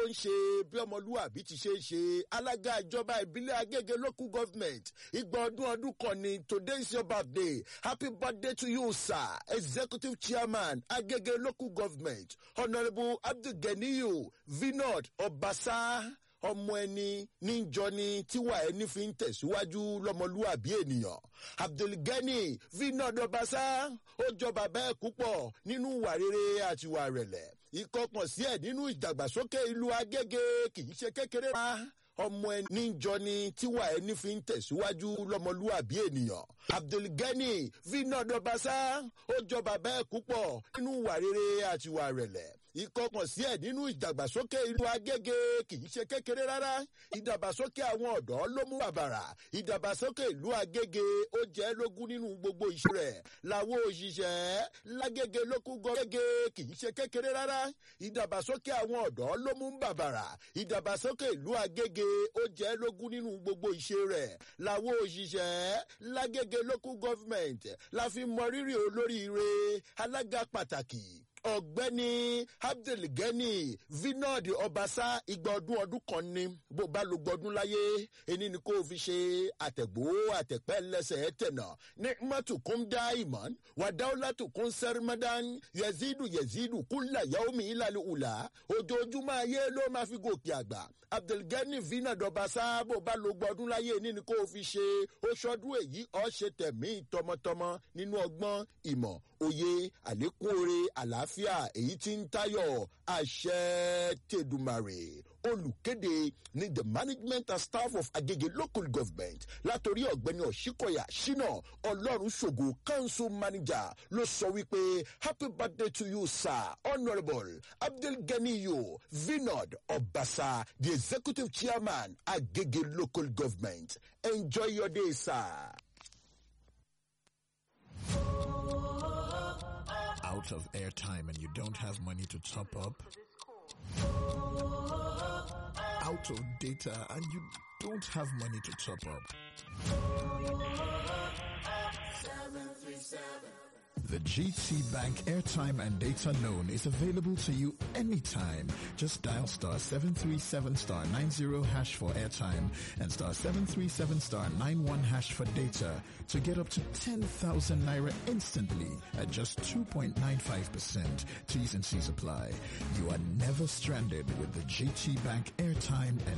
ń ṣe bí ọmọlúwàbí ti ṣe ń ṣe alága ìjọba ìbílẹ̀ agége local government ìgbà ọdún ọdún kan ni today is your birthday happy birthday to you sir executive chairman agége local government honourable abdulganiyu vinod ọbaṣá ọmọ ẹni níjọ ni tíwà ẹni fi ń tẹ̀síwájú lọ́mọlúwàbí ènìyàn abdulgani vinod ọbaṣá ó jọ bàbá ẹ̀ púpọ̀ nínú ìwà rere àti ìwà rẹ̀lẹ̀ ìkọkàn sí ẹ̀ nínú ìdàgbàsókè ìlú agége kì í ṣe kékeré rárá ọmọ ẹni níjọ ni tíwà ẹni fi ń tẹ̀síwájú lọ́mọlúwàbí ènìyàn abdulgani vinod ọbaṣá ó jọ bàbá ẹ̀ púpọ̀ nínú ìwà rere àti ìwà rẹ̀lẹ̀ ìkọkàn sí ẹ̀ nínú ìdàgbàsókè ìlú agége kì í ṣe kékeré rárá ìdàgbàsókè àwọn ọ̀dọ́ ló mú bàbàrà ìdàgbàsókè ìlú agége ó jẹ́ lógún nínú gbogbo iṣẹ́ rẹ̀ làwọn òṣìṣẹ́ lágége lókù gọ́gége kì í ṣe kékeré rárá ìdàgbàsókè àwọn ọ̀dọ́ ló mú bàbàrà ìdàgbàsókè ìlú agége ó jẹ́ lógún nínú gbogbo iṣẹ́ rẹ̀ làwọn òṣìṣẹ́ lágége lókù gọ́fìmẹ̀ntì la fi mọ rírì olóríire alága pàtàkì ọ̀gbẹ́ni abdulgani vinod ọbaṣá igba ọdún ọdún kan ni bó bá lo gbọdún láyé ẹni ni kò fi ṣe àtẹ̀gbó àtẹ̀pẹ́ lẹ́sẹ̀ tẹ̀nà ní mọ́tòkún dá ìmọ̀ wàdáwọ́látòkún sẹ́rìmọ́dán yẹ̀zídù yẹ̀zídù kúnlẹ̀ yaomi ìlàlẹ̀ ùlà ojoojúmọ́ ayé ló máa fi gòkè àgbà abdulgani vinod ọbaṣá bó bá lo gbọdún láyé ẹni ni kò fi ṣe oṣọdún èyí ọ̀ ṣe tẹ̀mí tọmọtọmọ nínú ọgbọ́n ìmọ̀ òye àlékún oore àlàáfíà èyí tí ń tayọ̀ àṣẹ tẹ̀dùmarè olùkéde ní the management and staff of agege local government látòrí ọ̀gbẹ́ni ọ̀ṣíkọ̀yà ṣínà ọlọ́run ṣògo council manager ló sọ wípé happy birthday to you sir honourable abdulganiyo vinod ọbaṣà the executive chairman agege local government enjoy your day sir. out of airtime and you don't have money to top up, out of data and you don't have money to top up. The GT Bank airtime and data loan is available to you anytime. Just dial star 737 star 90 hash for airtime and star 737 star 91 hash for data to get up to 10,000 naira instantly at just 2.95%. T's and C's apply. You are never stranded with the GT Bank airtime and